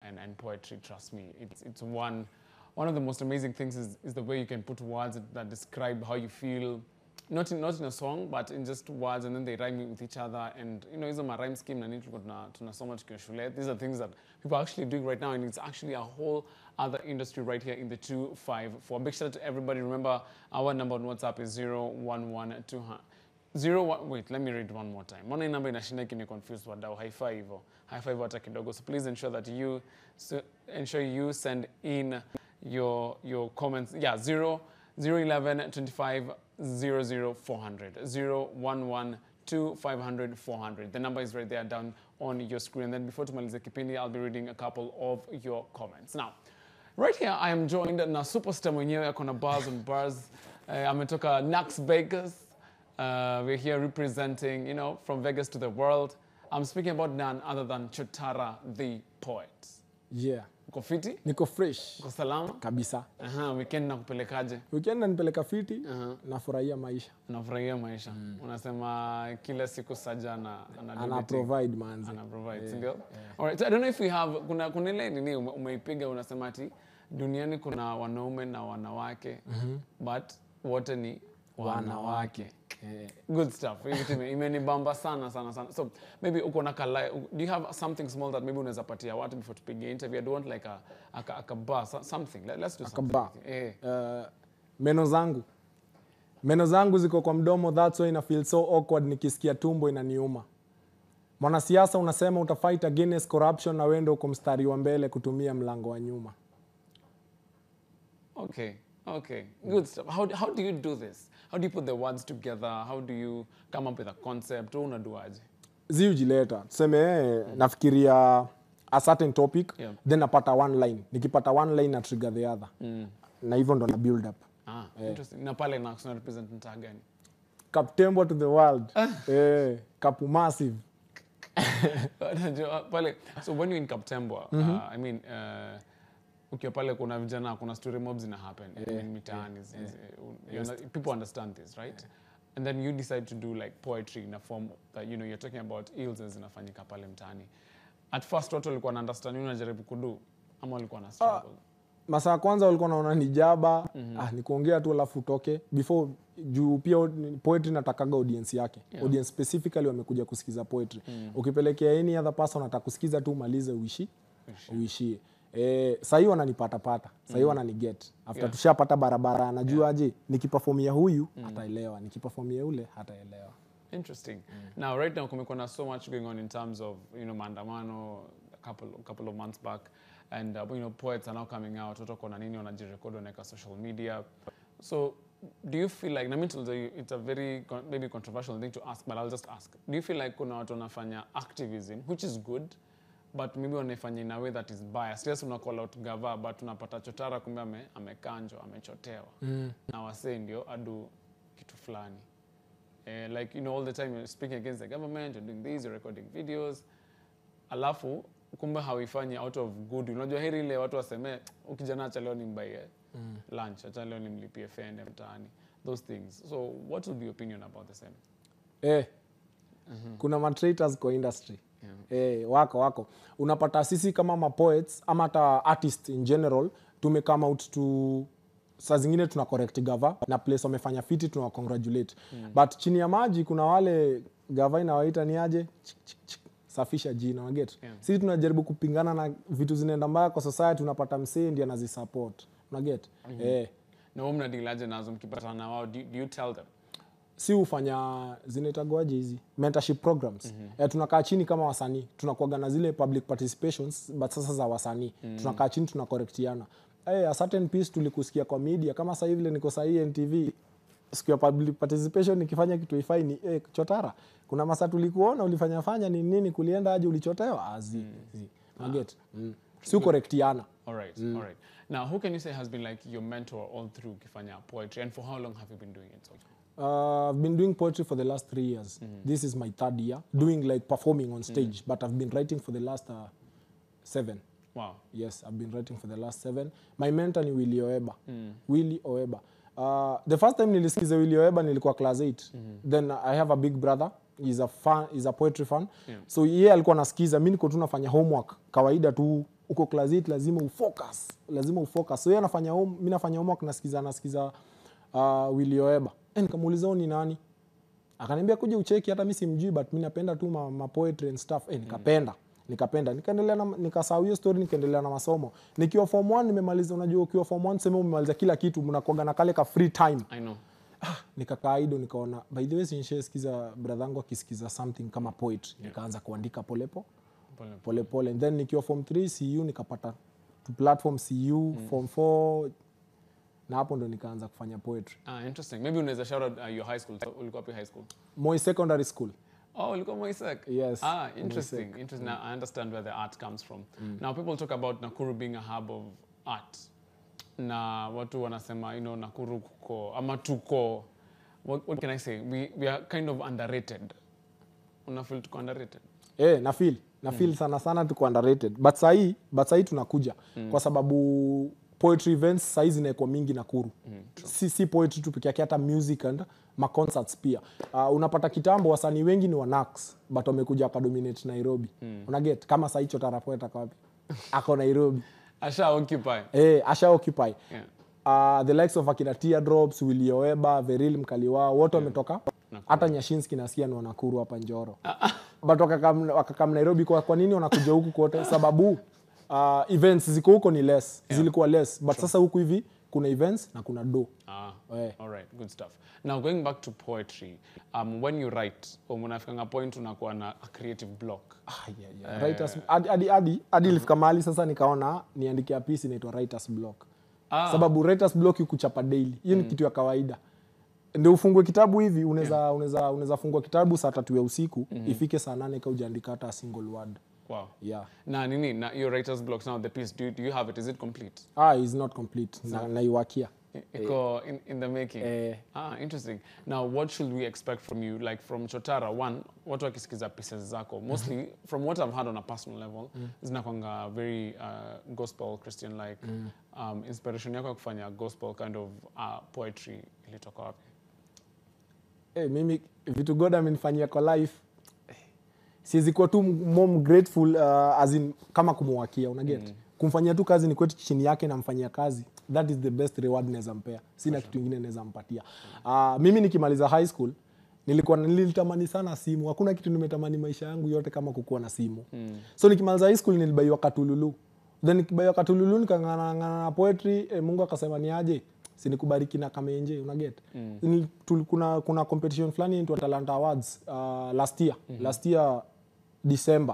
and, and poetry, trust me. It's, it's one, one of the most amazing things is, is the way you can put words that describe how you feel, not in, not in a song, but in just words, and then they rhyme with each other. And, you know, hizo ma rhyme scheme na nini tulikuwa tuna- tunasoma tukiwa shule. These are things that people are actually doing right now, and it's actually a whole other industry right here in the 254. Big shout out to everybody. Remember, our number on WhatsApp is 011200. Zero one, wait, let me read one more time. Mbona hii namba inashinda ikini confuse wadau, haifai hivyo. Haifai hivyo hata kidogo. So please ensure that you so ensure you send in your your comments. Yeah, 0 011 25 00 400. 011 2500 400. The number is right there down on your screen. And then before tumalize kipindi, I'll be reading a couple of your comments. Now, Right here I am joined na superstar mwenyewe ako na bars on bars. Uh, ametoka Nax Vegas. Uh, we're here representing, you know, from Vegas to the world. I'm speaking about none other than Chotara the poet. Yeah. Uko fiti? Niko fresh Uko salama? kabisa. Aha, weekend nakupelekaje? Weekend nanipeleka fiti, Aha. nafurahia maisha. Unafurahia maisha? Unasema kila siku Saja ana ana do Ana the thing. provide manzi. ana provide sindio alright so i don't know if we have kuna kuna ile nini ume- umeipiga unasema ati duniani kuna wanaume na wanawake but wote ni wanawake Eh, good stuff Hii kitu ime- imenibamba sana sana sana so maybe uko na kala do you have something small that maybe unaweza patia watu before tupige interview i don't want like a a, a, a bar so- something Let, let's do something bar. eh uh, meno zangu meno zangu ziko kwa mdomo that's why ina feel so awkward nikisikia tumbo inaniuma mwanasiasa unasema utafight against corruption na wendo uko mstari wa mbele kutumia mlango wa nyuma Okay, okay, good stuff. How, how do you do this? How do you put the words together? How do you come up with a concept? Wewe unaduaje? ziujileta tuseme eh, nafikiria a certain topic Yeah. then napata one line nikipata one line na trigger the other na hivyo ndo na build up Ah, interesting. Na pale na una represent mtaa gani? kaptembo to the world eh, kapu massive Unajua, pale so when you're in Kaptembwa, uh, I mean uh, ukiwa pale kuna vijana kuna story mobs ina happen I mean, mitaani zi- zi- you know, people understand this right and then you decide to do like poetry in a form that you know you're talking about ills zinafanyika pale mtaani at first watu walikuwa na understand nini unajaribu kudu ama walikuwa na struggle masaa ya kwanza walikuwa naona ni jaba ah, ni kuongea tu alafu utoke before juu pia ni- poetry natakaga audience yake audience specifically wamekuja kusikiza poetry ukipelekea any other person ataka kusikiza tu umalize uishi uishie Eh, sahii wananipatapata sahii wananiget after Yeah. tushapata barabara anajua aje nikipafomia huyu ataelewa nikipafomia ule hataelewa Interesting. Now, right now, kumekuwa na so much going on in terms of you know maandamano a couple a couple of months back, and uh, you know poets are now coming out. Watu wako na nini wanajirekodi wanaweka social media. So, do you feel like? I mean, to the- it's a very con- maybe controversial thing to ask, but I'll just ask. Do you feel like kuna watu wanafanya activism, which is good, but maybe wanaifanya in a way that is biased? Yes, una call out gava, but unapata chotara kumbe ame, amekanjwa, amechotewa na wasee ndio adu kitu fulani. Eh, like you know all the time you're speaking against the government you're doing this you're recording videos alafu kumbe hauifanyi out of good unajua heri ile watu waseme ukijana acha leo nimbaie lunch acha leo nimlipie fende mtaani those things so what will be your opinion about the same eh, kuna matraitors kwa industry eh, wako wako unapata sisi kama mapoets ama hata artist in general tume come out to saa zingine tuna correct gava na place wamefanya fiti tuna congratulate but chini ya maji kuna wale gava inawaita ni aje Chik, chik, chik. safisha jina waget Yeah. sisi tunajaribu kupingana na vitu zinaenda mbaya kwa society unapata msee ndi anazisupport unaget eh, na wewe mnadilaje nazo mkipatana na wao do, do you tell them si hufanya zinaitagwaje hizi mentorship programs mm-hmm. eh, tunakaa chini kama wasanii tunakuaga na zile public participations but sasa za wasanii mm-hmm. tunakaa chini tunakorektiana eh, a certain piece tulikusikia kwa media kama sasa hivi vile niko sahii ntv siku ya public participation nikifanya kitu ifai ni eh, chotara kuna masa tulikuona ulifanya fanya ni nini kulienda aje ulichotewa azi mm. naget mm. si ukorektiana all right all right now who can you say has been like your mentor all through ukifanya poetry and for how long have you been doing it so far? Uh, I've been doing poetry for the last three years. This is my third year doing like performing on stage, but I've been writing for the last uh, seven. wow Yes, I've been writing for the last seven. My mentor ni Willy Oeba. Willy Oeba. Uh, the first time nilisikiza Willy Oeba nilikuwa class 8. Then I have a big brother. He's a fan, he's a poetry fan. Yeah. So yeye alikuwa nasikiza, mimi niko tu nafanya homework kawaida tu uko class 8 lazima ufocus lazima ufocus so yeye anafanya home mimi nafanya homework nasikiza nasikiza uh, Willy Oeba eh nikamuuliza huyu ni nani akaniambia kuja ucheki hata mi simjui but mi napenda tu ma, ma poetry and stuff eh, nikapenda nikapenda nikaendelea na nikasahau hiyo story nikaendelea na masomo nikiwa form 1 nimemaliza unajua ukiwa form 1 sema umemaliza kila kitu mnakuaga na kale ka free time I know. ah, nikakaa ido nikaona by the way sinshesikiza brother yangu akisikiza something kama poetry nikaanza kuandika polepo Pole. polepole then nikiwa form 3 cu nikapata tu platform cu form 4 na hapo ndo nikaanza kufanya poetry Ah, interesting. Maybe unaweza shout out uh, your high school. Ulikuwa wapi high school? moi secondary school Oh, ulikuwa Moisek. Yes, Ah, interesting. Interesting. Now I understand where the art comes from. Now people talk about Nakuru being a hub of art. Na watu wanasema, you know, Nakuru kuko ama tuko what, what can I say? We, we are kind of underrated. Una feel tuko underrated? Eh, na feel na feel sana sana tuko underrated but sahii but sahii tunakuja kwa sababu poetry events sahii zinaekwa mingi Nakuru si, si poetry tu peke yake hata music and ma concerts pia uh, unapata kitambo wasanii wengi ni wanax but wamekuja wakadominate Nairobi unaget kama sahii Chotara Poet ako wapi ako Nairobi Asha occupy. eh, asha occupy Yeah. uh, the likes of akina Teardrops, Willy Oeba, Veril Mkaliwa wote wametoka hata Nyashinski nasikia ni wanakuru hapa Njoro but wakakam, wakakam Nairobi kwa, kwa nini wanakuja huku kote sababu uh, events ziko huko ni less zilikuwa less but sasa huku hivi kuna events na kuna do Ah, Eh. all right, good stuff. Now going back to poetry, um, when you write, um, unafikanga point unakuwa na a creative block. Ah, yeah, yeah. Writers, hadi- hadi- hadi hadi ilifika mahali sasa nikaona niandikia piece inaitwa writers block Ah. sababu writers block ikuchapa daily hiyo ni kitu ya kawaida ndio ufungue kitabu hivi unaweza unaweza unaweza fungua kitabu saa tatu ya usiku ifike saa nane ka ujaandika hata a single word Wow. yeah Na nini, na your writer's blocks now, the piece, do you, do you have it? Is it complete? ah is not complete na naiwakia I- Iko in, in the making. Eh. Ah, interesting. Now, what should we expect from you? Like from Chotara, one, watu wakisikiza pieces zako, mostly from what I've heard on a personal level, zinakwanga very uh, gospel Christian like. Um, inspiration yako ya kufanya gospel kind of uh, poetry ilitoka wapi? eh, mimi vitu god amenifanyia kwa life eh, siwezi kuwa tu mom grateful uh, as in, kama kumwakia unaget mm. kumfanyia tu kazi ni kwetu chini yake namfanyia kazi that is the best reward naweza mpea sina kitu ingine naweza mpatia uh, mimi nikimaliza high school nilikuwa nilitamani sana simu hakuna kitu nimetamani maisha yangu yote kama kukuwa na simu mm. so nikimaliza high school nilibaiwa katululu then nikibaiwa katululu nikang'ang'ana na poetry eh, mungu akasema ni aje sinikubariki na kamenje unaget mm. kuna, kuna competition fulani inaitwa talent awards uh, last year mm-hmm. last year december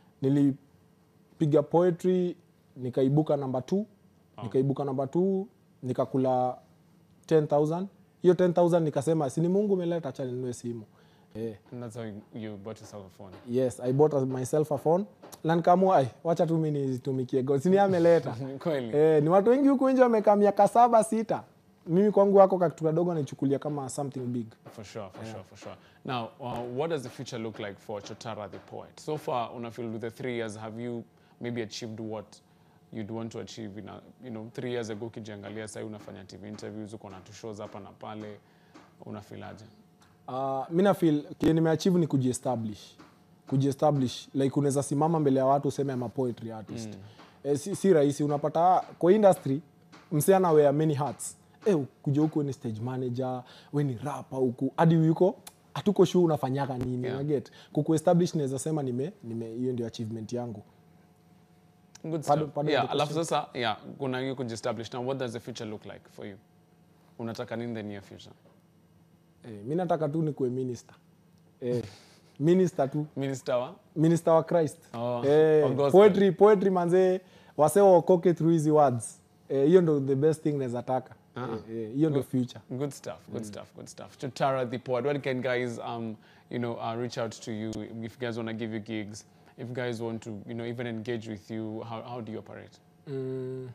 nilipiga poetry nikaibuka namba t nikaibuka namba t nikakula 10000 hiyo 10000 nikasema sini mungu umeleta acha ninunue simu eh, And that's how you, you bought yourself a phone. yes i bought a- myself a phone na nikaamua ai wacha tu mi nitumikie god sini ameleta Kweli. eh, ni watu wengi huku nje wamekaa miaka saba sita mimi kwangu wako kakitu kadogo naichukulia kama something big For sure, for sure, for sure. Now, uh, what does the future look like for Chotara the poet? So far, Unafil, with the three years, have you maybe achieved what you'd want to achieve? In a, you know, three years ago, ukijiangalia sasa unafanya TV interviews, uko na tu shows hapa na pale, unafilaje? uh, mi nafil kile nimeachieve ni kujiestablish kujiestablish like unaweza simama mbele ya watu useme ama poetry artist mm. eh, si, si rahisi unapata kwa industry msee ana wear many hats eh, kuja huku we ni stage manager we ni rapa huku hadi yuko hatuko sure unafanyaga nini Yeah. yeah. kukuestablish naweza sema nime nime hiyo ndio achievement yangu Good Pardon- stuff. pardon yeah, the alafu sasa, yeah, kuna hiyo kujiestablish. Now, what does the future look like for you? Unataka nini in the near future? eh, mi nataka tu nikuwe minister eh, minister tu Minister wa? minister wa christ Oh, eh, wa gospel. poetry, poetry manzee wase waokoke through hizi words Eh, hiyo ndo the best thing naweza taka Eh, eh, hiyo ndo future Good stuff. Good stuff. Good stuff. Chotara the poet. What can guys, um, you know, uh, reach out to you if guys want to give you gigs? If guys want to, you know, even engage with you, how, how do you operate? mm,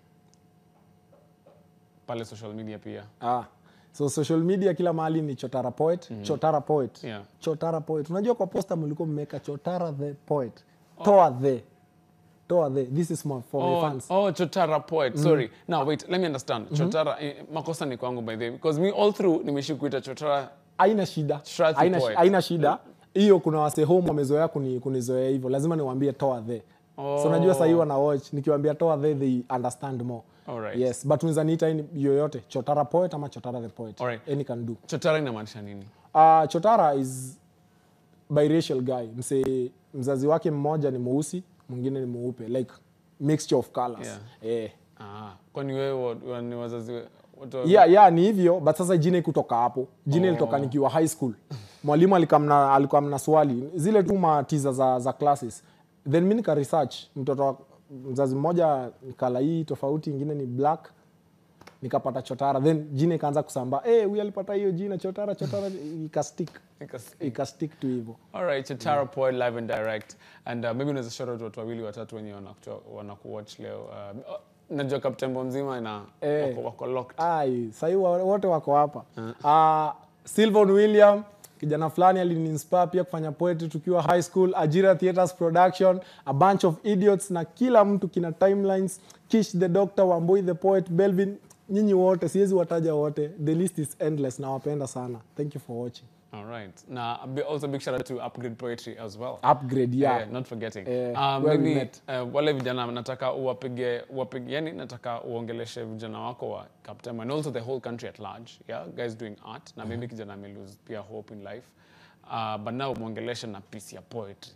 Pale social media pia. ah. so social media kila mahali ni chotara poet chotara poet Yeah. chotara poet unajua kwa posta mlikuwa mmeweka chotara the poet toa the toa the this is my, for my Oh, fans oh, Chotara poet. Sorry. Now wait, let me understand. Chotara, eh, makosa ni kwangu by the way, because me all through nimeishi kuita Chotara. haina shida Strathi haina, poet. haina shida hiyo kuna wase home wamezoea kuni, kunizoea hivyo lazima niwaambie toa the so unajua sahii wana watch nikiwambia toa they, they understand more Alright. yes but unaweza niita any- yoyote chotara poet ama chotara the poet Alright. any can do chotara inamaanisha nini uh, chotara is biracial guy mse mzazi wake mmoja ni mweusi mwingine ni mweupe like mixture of colors eh. ah, kwani wewe wa- wa- ni wazazi we- watu wa- yeah, yeah, ni hivyo but sasa jina ikutoka hapo jina ilitoka nikiwa high school mwalimu alikamna alikuwa mna swali zile tu matiza za, za classes then mi nika research mtoto wa mzazi mmoja kala hii tofauti ingine ni black nikapata chotara then jina ikaanza kusambaa hey, huyu alipata hiyo jina chotara chotara ikastick Nikas- ikastick tu hivyo Alright, Chotara Poet live and direct and uh, maybe unaweza shout out watu wawili watatu wenye wanakuto- wanakuwatch leo uh, oh, najua kaptembo mzima ina Eh. wako, wako locked ai sahii wa- wote wako hapa uh, silvon william kijana fulani aliniinspire pia kufanya poetry tukiwa high school ajira theaters production a bunch of idiots na kila mtu kina timelines kish the doctor wamboi the poet belvin nyinyi wote siwezi wataja wote the list is endless nawapenda sana thank you for watching Alright. na a bi- also big shout out to upgrade poetry as well upgrade yeah, Eh, not forgetting Eh, um, where we maybe met. uh, wale vijana nataka uwapige uwapige yani nataka uongeleshe vijana wako wa Kaptem and also the whole country at large yeah guys doing art na maybe kijana ame lose pia hope in life uh, but now muongeleshe na piece ya poetry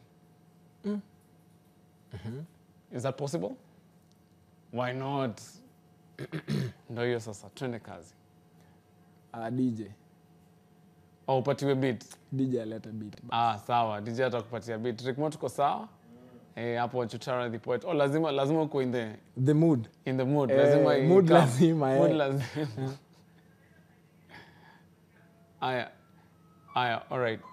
is that possible why not ndo hiyo sasa twende kazi uh, dj au upatiwe beat dj aleta beat Ah, sawa. DJ atakupatia beat. Rickmo tuko sawa? Eh, hapo Chutara the poet. Oh, lazima lazima uko in the the mood in the mood. Eh, Lazima i- mood come. lazima, eh. Mood lazima. Aya. Aya, all right.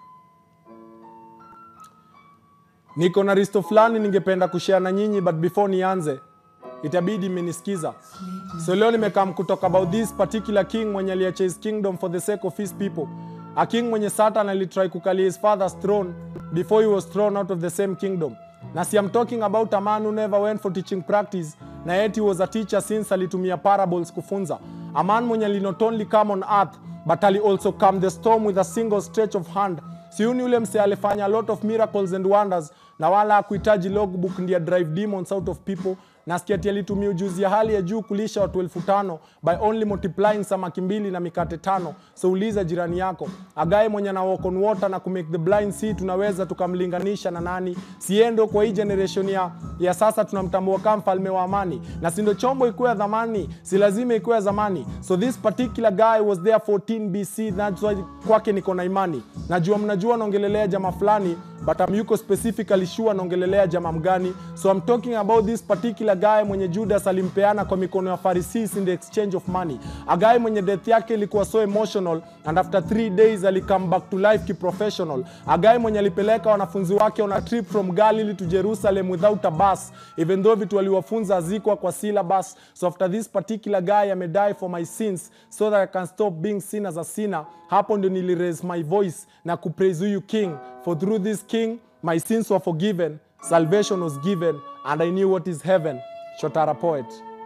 niko na risto fulani ningependa kushare na nyinyi but before nianze itabidi mmenisikiza so leo nimekam kutoka about this particular king mwenye aliacha his kingdom for the sake of his people a king mwenye satan alitry kukalia his father's throne before he was thrown out of the same kingdom na si I'm talking about a man who never went for teaching practice na yet he was a teacher since alitumia parables kufunza a man mwenye ali not only come on earth but ali also calm the storm with a single stretch of hand siuni ule mse alifanya a lot of miracles and wonders na wala akuhitaji logbook ndiye drive demons out of people nasikia ati alitumia ujuzi ya hali ya juu kulisha watu elfu tano by only multiplying samaki mbili na mikate tano so uliza jirani yako agae mwenye na walk on water na kumake the blind see tunaweza tukamlinganisha na nani siendo kwa hii generation ya, ya sasa tunamtambua kama mfalme wa amani na sindo chombo ikuwe ya dhamani si lazima ikuwe ya zamani so this particular guy was there 14 bc that's why kwake niko na imani najua mnajua naongelelea jama fulani but I'm yuko specifically sure naongelelea jama mgani so I'm talking about this particular guy mwenye Judas alimpeana kwa mikono ya Pharisees in the exchange of money a guy mwenye death yake ilikuwa so emotional and after three days ali come back to life kiprofessional a guy mwenye alipeleka wanafunzi wake on a trip from Galilee to Jerusalem without a bus even though vitu aliwafunza hazikuwa kwa syllabus so after this particular guy amedie for my sins so that I can stop being seen as a sinner hapo ndio nili raise my voice na kupraise huyu king for through this king my sins were forgiven salvation was given and I knew what is heaven Shotara poet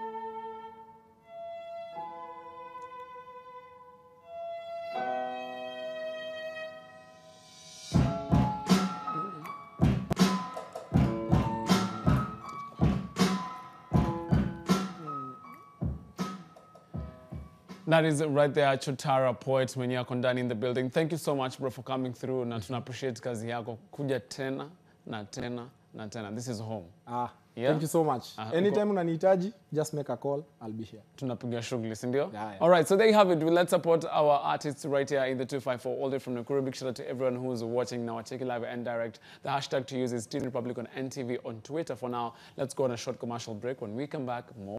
That is right there, Chotara Poet mwenye ako ndani in the building. Thank you so much bro for coming through na tuna appreciate kazi yako kuja tena na tena na tena. This is home. ah, Yeah. thank you so much Ah, anytime unanihitaji just make a call I'll be here tunapiga shughuli si ndio? Yeah, yeah. All right, so there you have it. Let's support our artists right here in the 254 all the way from Nakuru. Big shout out to everyone who's watching now. Check it live and direct. The hashtag to use is Teen Republic on NTV on Twitter for now. Let's go on a short commercial break. When we come back, more.